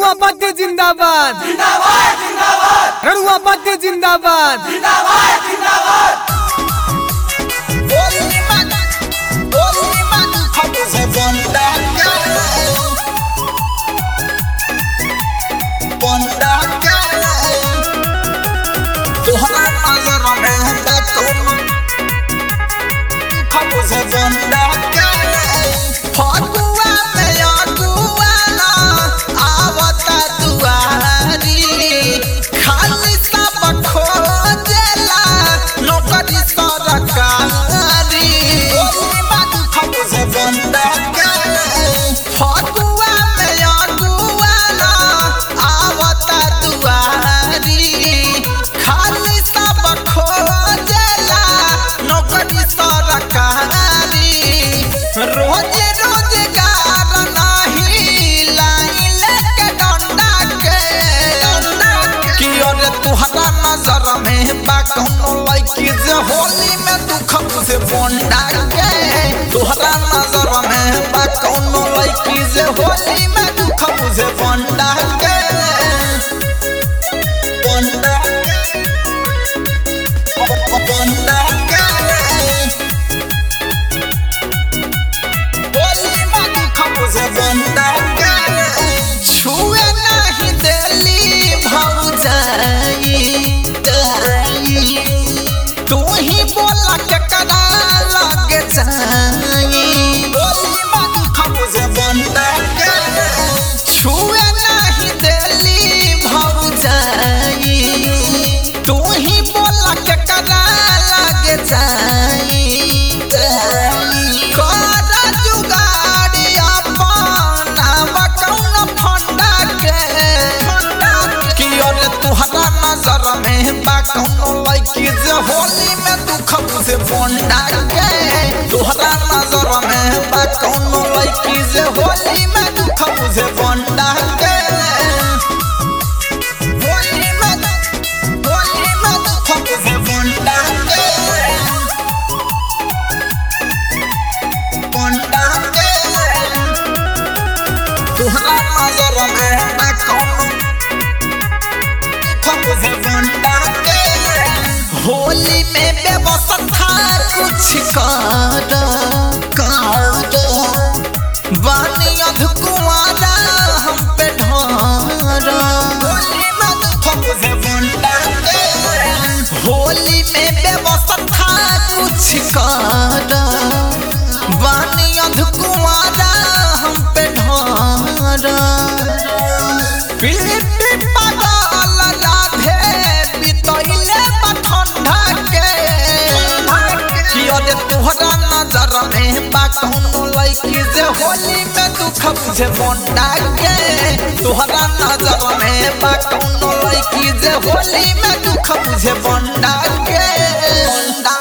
रड़ुआ पत्ते जिंदाबाद रड़ुआ पत्ते जिंदाबाद फगुआ में अगुआला आवता दुआरी खाली सब खोजेला नौकरी सरकारी फगुआ में अगुआला आवता दुआरी खाली सब खोजेला नौकरी सरकारी रोज रोजगार नाही लाइन के डंडा के कि अरे तुहरा नजर में बा कौनो लड़की जे होली में दुख से बोंडा के तुहरा नजर में बा कौनो लड़की जे होली में दुख से बोंडा के बोंडा के बोंडा के छुए नहीं देली भौजाई तू ही बोला के करा लगे जाई छुए नहीं देली भौजाई तू ही बोला के करा लगे जाई कर जुगाड़ी अपना कौन फंडा के कि अरे तुहरा नजर में बा कौनो लड़की जे होली में दुख से बोंडा के तुहरा नजर में बा कौनो लड़की जे होली में दुख से बोंडा के होली में होली में दुख से बोंडा के बोंडा के तुहरा नजर में बा कौनो से बोंडा के होली में व्यवस्था कुछ कर कर बानी अधकुआरा हम पे ढार होली में व्यवस्था कुछ कर बानी अधकुआरा हम पे ढार पीली पागल राधे बितैले बठंडा के कि अरे तोहरा नजर में बा कौनो लड़की जे होली में दुख बुझे बोंडा के तोहरा नजर में बा कौनो लड़की जे होली में दुख बुझे बोंडा के बोंडा